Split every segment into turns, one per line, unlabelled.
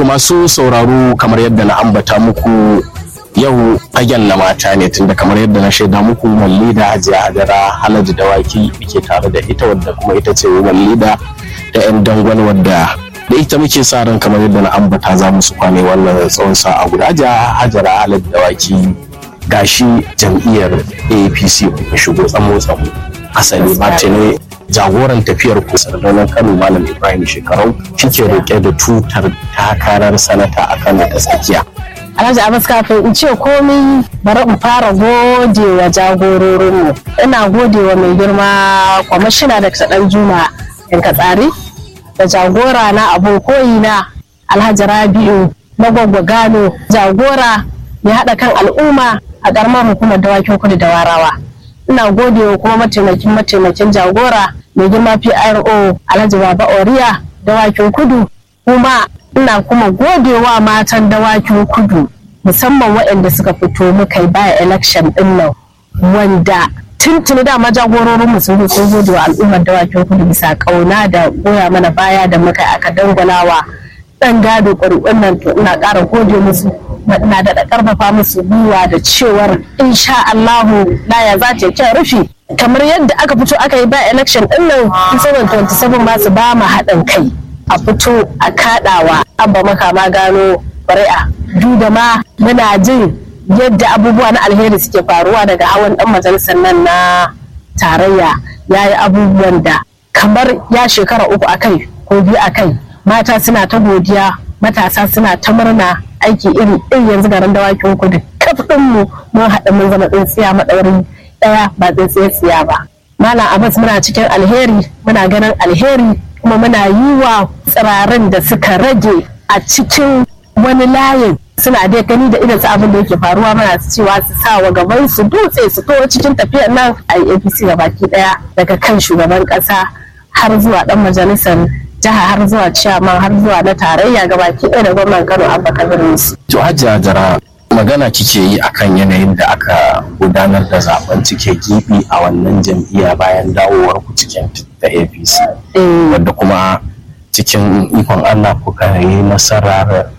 masu sauraro kamar yadda na ambata muku yau fagen na mata ne tunda kamar yadda na shaida muku malli da hajiya hadara halaji dawaki ke tare da ita wadda kuma ita ce malli da da yan dangon wadda da ita muke sa ran kamar yadda na ambata za mu su kwane wannan tsawon sa'a guda hajiya hajara halaji dawaki gashi jam'iyyar apc ku shigo tsamo tsamo asali ba ne jagoran tafiyar ku sardaunan kano malam ibrahim shekarau shike roƙe da tutar takarar sanata a kano ta tsakiya
Alhaji Abbas kafin in ce komai bari in fara gode wa jagororinmu. Ina gode wa mai girma kwamishina da ɗan Juma in tsari da jagora na abun koyi na Alhaji Rabi'u na Gwagwa Gano jagora ya haɗa kan al'umma a ƙaramar hukumar dawakin kudu da warawa. Ina gode wa kuma mataimakin mataimakin jagora mai girma PRO Alhaji Baba Oriya dawakin kudu kuma ina kuma godewa matan dawakin kudu musamman waɗanda suka fito muka yi baya election ɗin nan wanda tuntuni dama jagororin mu sun sun gode wa al'ummar dawakin kudu bisa ƙauna da goya mana baya da muka aka dangwalawa ɗan gado ƙuri'un nan to ina ƙara gode musu ina da ƙarfafa musu gwiwa da cewar insha Allahu laya za ta kyan rufi kamar yadda aka fito aka yi ba election ɗin nan 2027 ma su ba mu haɗin kai a fito a kaɗawa abba makama gano ƙuri'a duk da ma muna jin yadda abubuwa na alheri suke faruwa daga hawan ɗan majalisar nan na tarayya ya yi abubuwan da kamar ya shekara uku a kai ko biyu a kai mata suna ta godiya matasa suna ta murna aiki iri iri yanzu garin dawakin kudu kaf mu mun haɗa mun zama tsintsiya maɗaurin ɗaya ba tsintsiya tsiya ba malam abbas muna cikin alheri muna ganin alheri kuma muna yi wa tsirarin da suka rage a cikin wani layin suna dai gani da irin su abin da yake faruwa mana cewa su sa wa gaban su dutse su to cikin tafiyar nan a apc ga baki daya daga kan shugaban kasa har zuwa dan majalisar jiha har zuwa ciyaman har zuwa na tarayya ga baki daya da gwamnan kano abba kabir musu.
to hajja jara magana kike yi akan yanayin da aka gudanar da zaben cike gibi a wannan jam'iyya bayan dawowar ku cikin ta apc wadda kuma cikin ikon allah kuka yi nasarar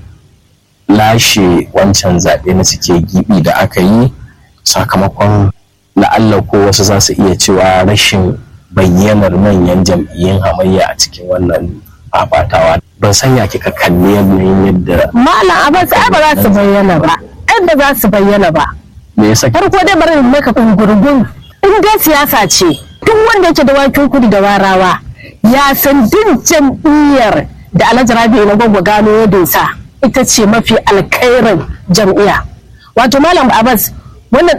lashe wancan zaɓe na cike gibi da aka yi sakamakon la'alla ko wasu za su iya cewa rashin bayyanar manyan jam'iyyun hamayya a cikin wannan fafatawa ban sanya kika kalli yanayin yadda
malam abbas ai ba za su bayyana ba yadda za su bayyana ba
me yasa
farko dai bari in maka gurgun in dai siyasa ce duk wanda yake da wakin kudu da warawa ya san duk jam'iyyar da alhaji rabi'u na gwagwa gano ya dosa ita ce mafi alkairin jam'iyya wato malam abbas wannan